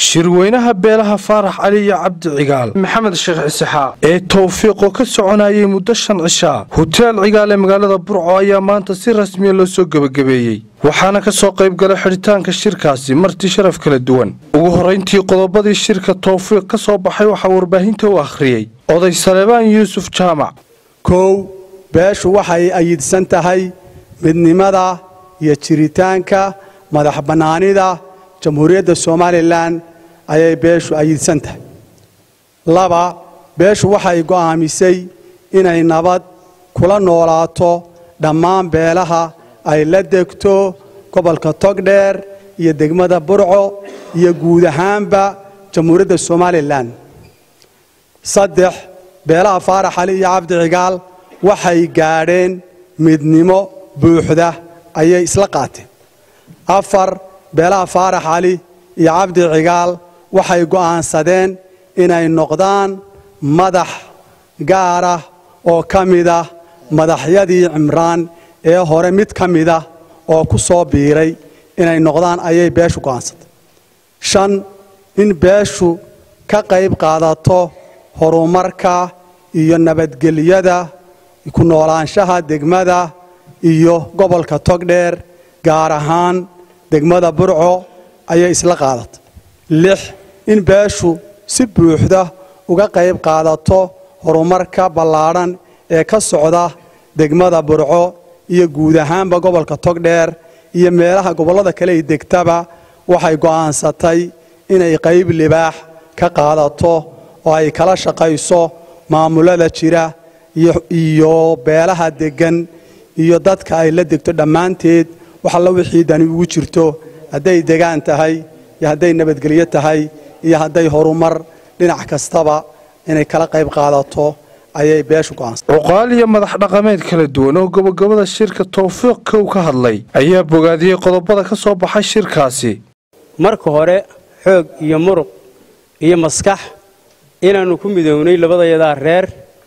shirweynaha beelaha faarax cali iyo cabdi cigaal maxamed sheekh cisixaaq ee towfiiqoo ka soconayay muddo shan cishaa huteel cigaal ee magaalada burco ayaa maanta si rasmiya loo soo gebagabeeyey waxaana ka soo qayb galay xidhitaanka shirkaasi marti sharaf kala duwan ugu horrayntii qodobadii shirka towfiiq ka soo baxay waxaa warbaahinta u akhriyey oday saleebaan yuusuf jaamac kow beeshu waxay ayidsan tahay midnimada iyo jiritaanka madax bannaanida jamhuuriyadda somalilan ayay beeshu ayidsan tahay laba beeshu waxay go'aamisay inay nabad kula noolaato dhammaan beelaha ay la degto gobolka togdheer iyo degmada burco iyo guud ahaanba jamhuuriyadda somalilan saddex beelaha faarax cali iyo cabdi cigaal waxay gaadheen midnimo buuxda ayay isla qaateen afar beelaha faarax cali iyo cabdi cigaal waxay go'aansadeen inay noqdaan madax gaar ah oo ka mid ah madaxyadii cimraan ee hore mid ka mid ah oo ku soo biiray inay noqdaan ayay beeshu go'aansatay shan in beeshu ka qayb qaadato horumarka iyo nabadgelyada ku noolaanshaha degmada iyo gobolka togdheer gaar ahaan degmada burco ayay isla qaadatay lix in beeshu si buuxda uga qayb qaadato horumarka ballaadhan ee ka socda degmada burco iyo guud ahaanba gobolka togdheer iyo meelaha gobollada kale ay degtaba waxay go'aansatay inay qayb libaax ka qaadato oo ay kala shaqayso maamulada jira iyo beelaha deggan iyo dadka ay la degto dhammaanteed wax alla wixii dani ugu jirto hadday degaan tahay iyo hadday nabadgelyo tahay iyo hadday horumar dhinac kastaba inay kala qayb qaadato ayay beeshu go'aansatay cuqaal iyo madax dhaqameed kala duwan oo gobogobada shirka towfiiq kow ka hadlay ayaa bogaadiyey qodobada ka soo baxay shirkaasi marka hore xoog iyo muruq iyo maskax inaannu ku midownay labadayadaa reer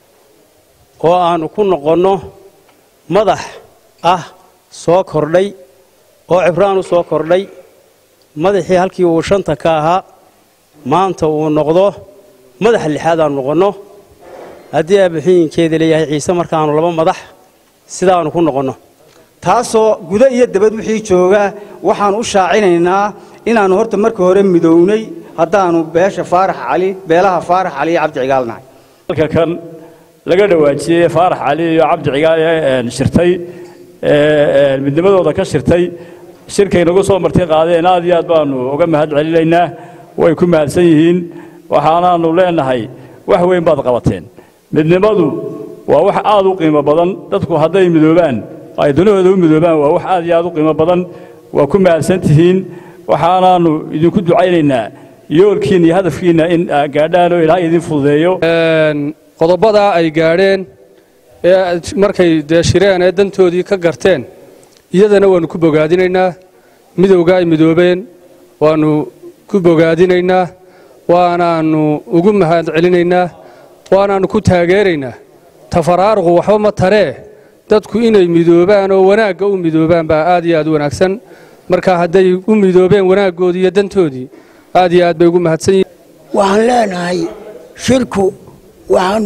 oo aannu ku noqonno madax ah soo kordhay oo cibraan u soo kordhay madaxii halkii uu shanta ka ahaa maanta uu noqdo madaxa lixaad aanu noqonno haddii aabaxiyinkeeda leeyahay ciise markaannu laba madax sidaannu ku noqonno taasoo guda iyo dabad wixii jooga waxaan u shaacinaynaa inaannu horta marka hore midownay haddaannu beesha faarax cali beelaha faarax cali iyo cabdi cigaalnahay halka kan laga dhawaajiyey faarax cali iyo cabdi cigaal ee shirtay midnimadooda ka shirtay shirkay nagu soo marti qaadeen aad iyo aad baannu uga mahad celinaynaa way ku mahadsan yihiin waxaanaannu leenahay wax weyn baad qabateen midnimadu waa wax aad u qiimo badan dadku hadday midoobaan ay dunahooda u midoobaan waa wax aad iyo aad u qiimo badan waa ku mahadsan tihiin waxaanaannu idinku ducaynaynaa yoolkiinna iyo hadafkiinna in gaadhaan oo ilaahay idin fududeeyo qodobadaa ay gaadheen ee markay dee shireen ee dantoodii ka garteen iyadana waannu ku bogaadinaynaa midowga ay midoobeen waannu ku bogaadinaynaa waanaannu ugu mahad celinaynaa waanaannu ku taageeraynaa tafaraaruqu waxba ma taree dadku inay midoobaan oo wanaagga u midoobaan baa aad iyo aad u wanaagsan marka hadday u midoobeen wanaaggoodii iyo dantoodii aad iyo aad bay ugu mahadsan yihiin waxaan leenahay shirku waxaannu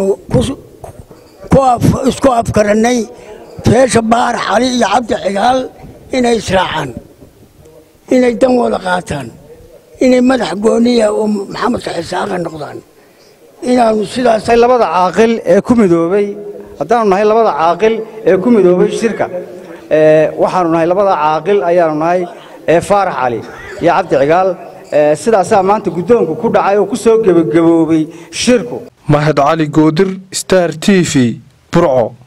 isku afkarannay beesha baarax cali iyo cabdi cigaal inay israacaan inay dan wada qaataan inay madax gooniya oo maxamedka xisaaqa noqdaan inaannu sidaas labada caaqil ee ku midoobay haddaannu nahay labada caaqil ee ku midoobay shirka waxaannu nahay labada caaqil ayaannu nahay ee faarax cali iyo cabdi cigaal sidaasaa maanta guddoonku ku dhacay oo ku soo gebagaboobay shirku mahad cali goodir star t v burco